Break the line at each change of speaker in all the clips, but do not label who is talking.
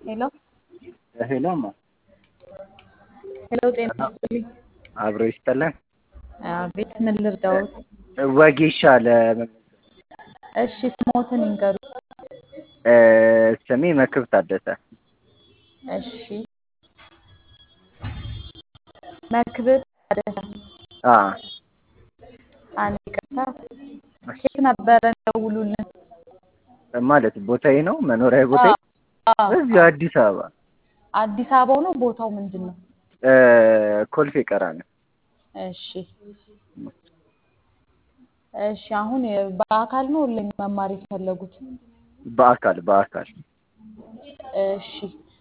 ሄሎ
ሄሎማ
ሄሎ፣ ጤና ይስጥልኝ።
አብሮ ይስጠለን።
አቤት፣ ምን ልርዳዎት?
ወጌሻ ለመመዝገብ
እሺ፣ ስሞትን ይንገሩ።
እ ስሜ መክብ ታደሰ።
እሺ፣ መክብብ ታደሰ።
አ
አንድ ይቅርታ፣ ኬት ነበረ ደውሉልን።
ማለት ቦታዬ ነው መኖሪያ ቦታዬ
አዎ፣
እዚሁ አዲስ አበባ
አዲስ አበባው ነው። ቦታው ምንድን ነው?
እ ኮልፌ ቀራኒዮ።
እሺ እሺ። አሁን በአካል ነው ኦንላይን መማር የፈለጉት?
በአካል በአካል
እሺ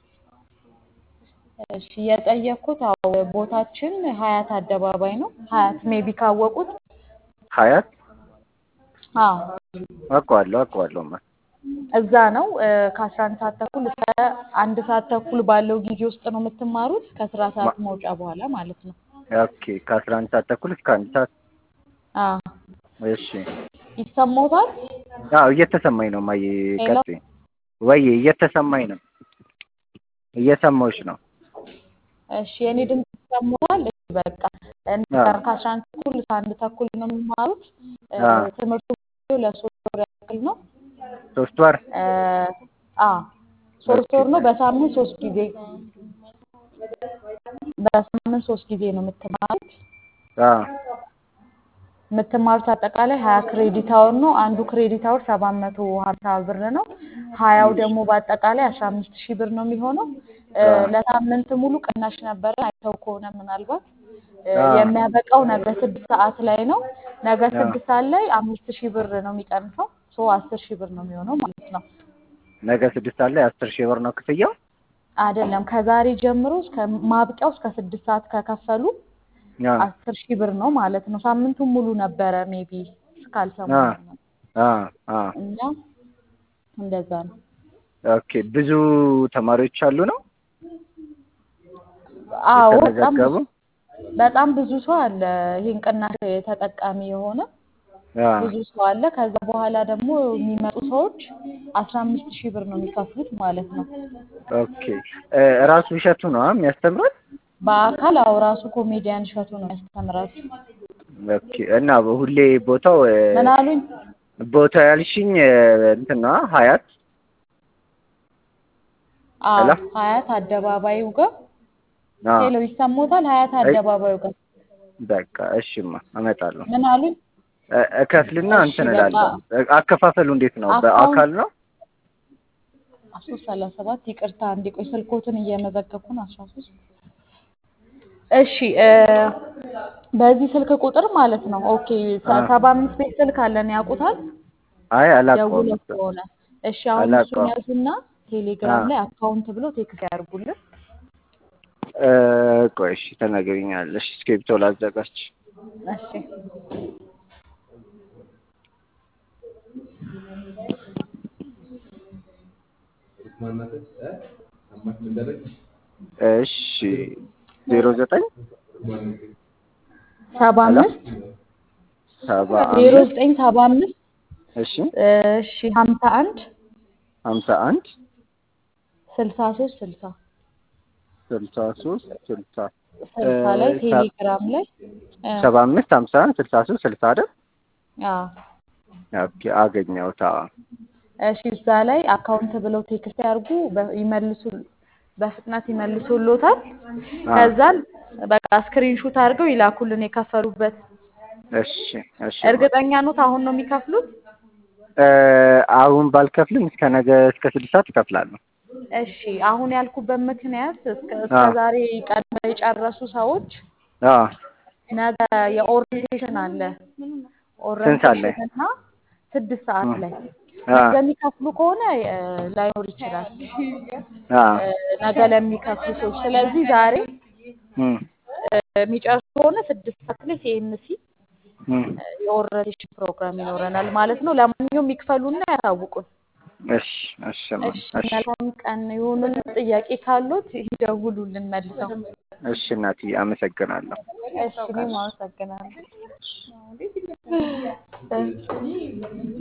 እሺ። የጠየቅኩት አዎ፣ ቦታችን ሀያት አደባባይ ነው። ሀያት ሜቢ ካወቁት።
ሀያት
አዎ
አውቀዋለሁ አውቀዋለሁማ
እዛ ነው። ከአስራ አንድ ሰዓት ተኩል እስከ አንድ ሰዓት ተኩል ባለው ጊዜ ውስጥ ነው የምትማሩት፣ ከስራ ሰዓት መውጫ በኋላ ማለት ነው።
ኦኬ ከአስራ አንድ ሰዓት ተኩል እስከ አንድ ሰዓት
አዎ
እሺ
ይሰማዎታል?
አዎ እየተሰማኝ ነው ማየ
ሄሎ?
ቀጤ ወይ እየተሰማኝ ነው እየሰማሁሽ ነው
እሺ የኔ ድምፅ ይሰማዎታል? እሺ በቃ
አዎ።
ከአስራ አንድ ተኩል እስከ አንድ ተኩል ነው የሚማሩት።
አዎ።
ትምህርቱ ለሶስት ወር ያክል ነው።
ሶስት ወር
አ ሶስት ወር ነው። በሳምንት ሶስት ጊዜ በሳምንት ሶስት ጊዜ ነው የምትማሩት።
አ
የምትማሩት አጠቃላይ ሀያ ክሬዲት አወር ነው። አንዱ ክሬዲት አወር ሰባት መቶ ሀምሳ ብር ነው። ሀያው ደግሞ በአጠቃላይ አስራ አምስት ሺህ ብር ነው የሚሆነው። እ
አዎ።
ለሳምንት ሙሉ ቅናሽ ነበረ። አይተው ከሆነ ምናልባት እ
አዎ።
የሚያበቃው ነገ ስድስት ሰዓት ላይ ነው። ነገ
አዎ።
ስድስት ሰዓት ላይ አምስት ሺህ ብር ነው የሚቀንሰው። ሶ አስር ሺህ ብር ነው የሚሆነው ማለት ነው።
ነገ ስድስት ሰዓት ላይ አስር ሺህ ብር ነው ክፍያው
አይደለም ከዛሬ ጀምሮ እስከ ማብቂያው እስከ ስድስት ሰዓት ከከፈሉ
አ
አስር ሺህ ብር ነው ማለት ነው። ሳምንቱን ሙሉ ነበረ ሜቢ እስካልሰሙ
አ አ አ
እና እንደዛ ነው።
ኦኬ ብዙ ተማሪዎች አሉ ነው
አዎ በጣም
የተመዘገቡ
በጣም ብዙ ሰው አለ ይሄን ቅናሽ ተጠቃሚ የሆነ
አ
ብዙ ሰው አለ። ከዛ በኋላ ደግሞ የሚመጡ ሰዎች አስራ አምስት ሺህ ብር ነው የሚከፍሉት ማለት ነው።
ኦኬ እ ራሱ እሸቱ ነው የሚያስተምረን
በአካል አዎ ራሱ ኮሜዲያን እሸቱ ነው የሚያስተምራችሁ።
ኦኬ እና ሁሌ ቦታው እ
ምን አሉኝ?
ቦታው ያልሽኝ እ እንትን ነው ሀያት
አዎ
ሄሎ?
ሀያት አደባባዩ ጋር
አ
ሄሎ ይሰሞታል? ሀያት
አይ
አደባባዩ ጋር
በቃ እሺማ እመጣለሁ
ምን አሉኝ?
እ እከፍልና
እሺ
እንትን
በቃ
እላለሁ እ አከፋፈሉ እንዴት ነው
አካውንት
በአካል ነው
አስራ ሶስት ሰላሳ ሰባት ይቅርታ አንዴ ቆይ ስልኮትን እየመዘገብኩ ነው። አስራ ሶስት እሺ እ በዚህ ስልክ ቁጥር ማለት ነው። ኦኬ
አ
ሰባ አምስት ቤት ስልክ አለን ያውቁታል?
አይ አላውቀውም
ደውለው
እሱ
ከሆነ እሺ አሁን እሱን
አላውቀውም
ያዙና
አ
ቴሌግራም ላይ አካውንት ብሎ ቴክስት ያድርጉልን።
እ ቆይ እሺ ተናገሪኛለሽ እስክሪብቶ ላዘጋጅ
እሺ
እሺ ዜሮ ዘጠኝ
ሰባ
ሄሎ
አምስት
ሰባ
ዜሮ
አምስት
ዘጠኝ ሰባ አምስት
እሺ
እሺ ሀምሳ አንድ
ሀምሳ አንድ
ስልሳ ሶስት ስልሳ
ስልሳ ሶስት ስልሳ እ
ስልሳ ላይ
ሰ-
ቴሌግራም ላይ እ
ሰባ አምስት ሀምሳ አንድ ስልሳ ሶስት ስልሳ አይደል
አዎ
ኦኬ አገኘሁት አዎ
እሺ እዛ ላይ አካውንት ብለው ቴክስት ያርጉ በ- ይመልሱ በፍጥነት ይመልሱልዎታል።
አ
ከዛን በቃ ስክሪንሹት አድርገው ይላኩልን የከፈሉበት።
እሺ እሺማ
እርግጠኛ ኖት አሁን ነው የሚከፍሉት?
እ አሁን ባልከፍልም እስከ ነገ እስከ ስድስት ሰዓት እከፍላለሁ
እሺ አሁን ያልኩበት ምክንያት እስከ
አ
እስከ ዛሬ ቀድመው የጨረሱ ሰዎች
አ
ነገ የኦሪንቴሽን አለ።
ስንት ሰዓት ላይ
ኦሪንቴሽን እና ስድስት ሰዓት ላይ
አ
ነገ የሚከፍሉ ከሆነ እ ላይኖር ይችላል
አ
እ ነገ ለሚከፍሉ ሰዎች። ስለዚህ ዛሬ
እም
እ የሚጨርሱ ከሆነ ስድስት ሰዓት ላይ ሲኤምሲ
እም
የኦሪንቴሽን ፕሮግራም ይኖረናል ማለት ነው። ለማንኛውም ይክፈሉና ያሳውቁን።
እሺ እሺማ
እሺ
እሺ
መልካም ቀን ይሁንልን። ጥያቄ ካሉት ይደውሉልን መልሰው።
እሺ እናትዬ አመሰግናለሁ
እሺ እኔም አመሰግናለሁ።